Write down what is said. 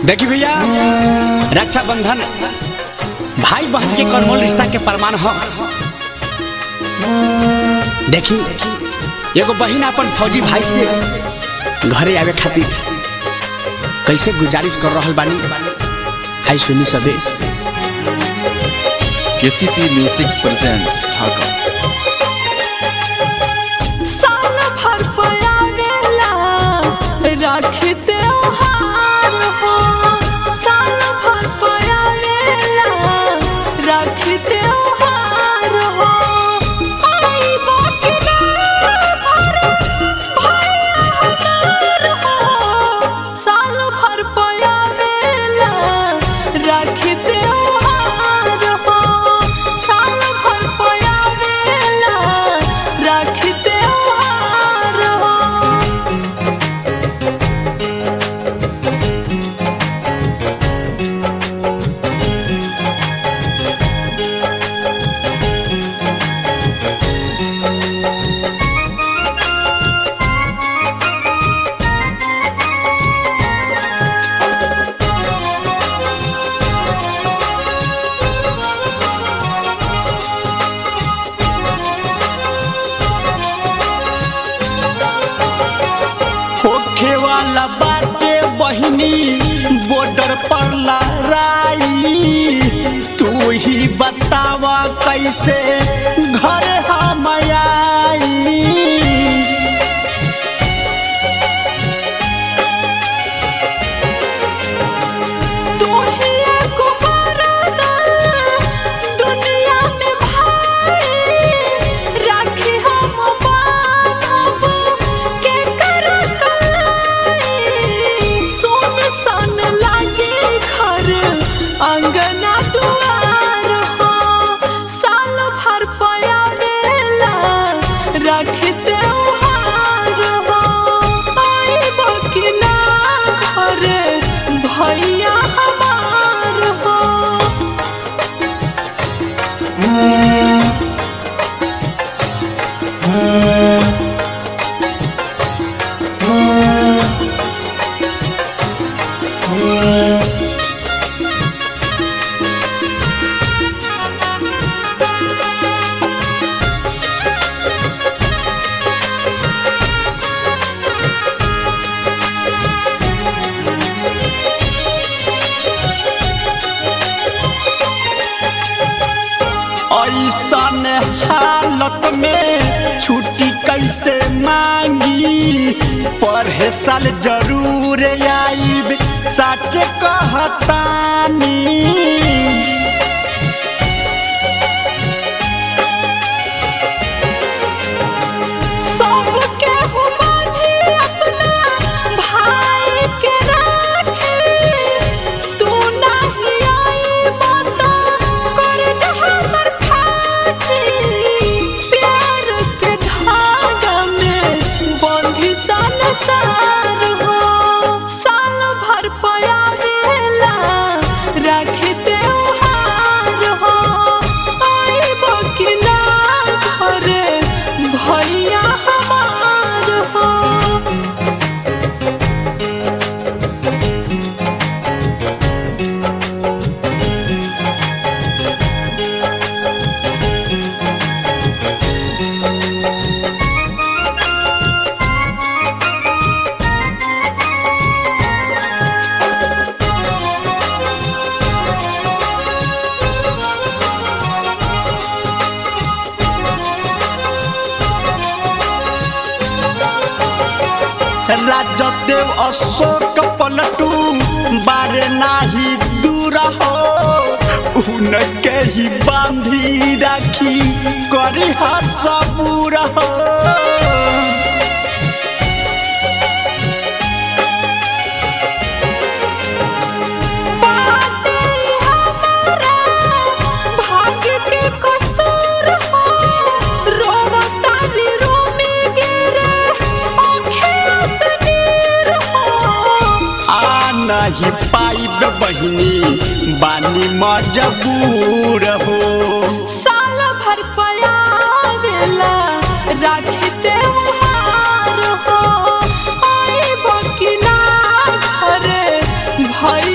देखी भैया रक्षाबंधन भाई बहन के कर्मोल रिश्ता के प्रमाण हो देखी एगो बहन अपन फौजी भाई से घरे आवे खातिर कैसे गुजारिश कर रहल बानी आई सुनी सबे केसीपी म्यूजिक प्रेजेंट्स ढाका साल भर पयावेला राखी त्योहार हो साल भर पयावेला राखी त्योहार हो आई बाकी ना भर भैया हमार हो साल भर पयावेला राखी त्योहार हो साल भर पयावेला राखी त्योहार हो होखे वाला बाटे बहिनी बॉर्डर पर लड़ाई तू ही बतावा कैसे घर हम आई तू ही एक बरदान दुनिया में भाई राखी हम बांधब के कर कलाई सोन सन लागे घर अंगना दुआर हो साल भर पयावेला राखी त्योहार हो आइब कि ना घरे भैया हमार हो ऐसन हालत में छुट्टी कैसे मांगी पढ़े साल जरूर आईब सच कहतानी सबके हुमानी अपना भाई के राखी तू नहीं आई माता कर हमर फाटी प्यार के धागा में बंधी संसार हो साल भर पयावेला राखी त्योहार हो आइब कि ना घरे भैया हमार हो राजदेव अशोक पलटू बारे नाही दूर हो उनके ही बांधी राखी करी हर सबूर हो बाटे हमारा भाग्य के कसूर हो रोवतानी रोमी गिरे आँखें से नीर हो आ नहीं पाइब बहिनी बानी मजबूर हो साल भर पयावेला राखी त्योहार हो आइब कि ना घरे भैया